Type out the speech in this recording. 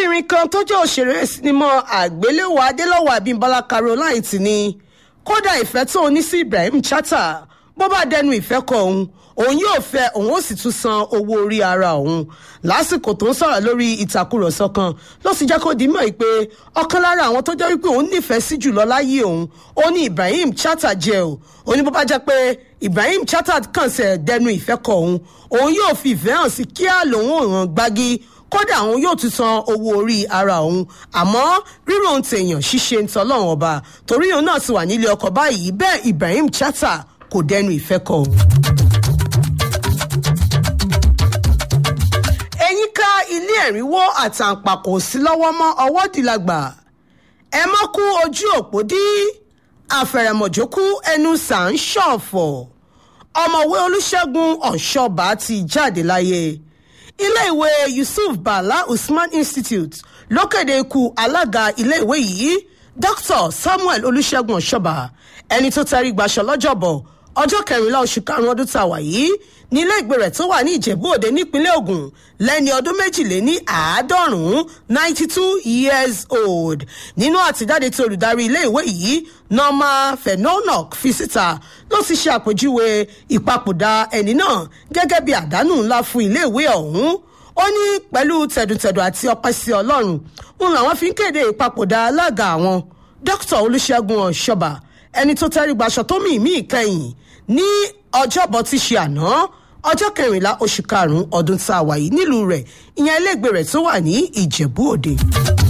obìnrin kan tó jẹ́ òṣèré sinimá àgbéléwò adélọ́wọ̀ abímbọ́lá caroline ti ní kódà ìfẹ́ tó ní sí ibrahim chatta bó bá dẹnu ìfẹ́ kọ òun òun yóò fẹ́ òun ó sì tún san owó orí ara òun lásìkò tó ń sọ̀rọ̀ lórí ìtàkùrọ̀sọ kan ló sì jẹ́ kó di mọ̀ pé ọ̀kan lára àwọn tó jẹ́ wípé òun nífẹ̀ẹ́ sí jùlọ láyé òun ó ní ibrahim chatta jẹ́ o ó ní bó bá jẹ́ pé ibrahim chatta kàn sẹ̀ dẹnu ìfẹ́ kọ òun òun yóò fi ìfẹ́ hàn sí kíá lòun ò ràn gbági kódà òun yóò tún san owó orí ara òun àmọ́ rírò ohun tèèyàn ṣíṣe ń tọ́lọ́run ọba torí òun náà ti wà nílé ọkọ̀ báyìí bẹ́ẹ̀ ibrahim chatta kò dẹnu ìfẹ́ kọ òun. ẹ̀yìn ká ilé ẹ̀rínwó àtàǹpàkò sí lọ́wọ́ mọ́ ọwọ́ dìlagbà ẹ mọ́ kú ojú òpó dí àfẹ̀rẹ̀mọ̀jókú ẹnu sà ń ṣọ̀fọ̀ ọmọwé olùṣègùn ọ̀ṣọ́bà ti jáde láyé iléèwé yusuf bala usman institute ló kéde ikú alága iléèwé yìí dr samuel olùṣègùn ọ̀ṣọ́bà ẹni tó tẹrí gbaṣọ lọ́jọ́bọ̀ ọjọ́ kẹrìnlá oṣù karùn-ún ọdún tá a wà yìí nílé ìgbé rẹ̀ tó wà ní ìjẹ̀bú òde nípínlẹ̀ ogun lẹ́ni ọdún méjìléní àádọ́rùn-ún ninety two years old nínú àtijáde tí olùdarí ilé ìwé yìí norma fenonok fi síta ló ti ṣe àpèjúwe ìpapòdà ẹni náà gẹ́gẹ́ bí àdánù ńlá fún ilé ìwé ọ̀hún ó ní pẹ̀lú tẹ̀dùtẹ̀dù àti ọpẹ́ sí ọlọ́run ń làwọn fi ń kéde ìpapòdà alága àwọn dr olùṣègùn ọ̀ṣọ́bà ẹni tó tẹ́rí gbaṣọ tó mì mí ìkẹyìn ní ọjọ́bọ̀ ti ṣe àná ọjọ́ kẹrìnlá oṣù karùn-ún ọdún tá a wà yìí nílùú rẹ̀ ìyẹn iléègbé rẹ̀ tó wà ní ìjẹ̀bú òde.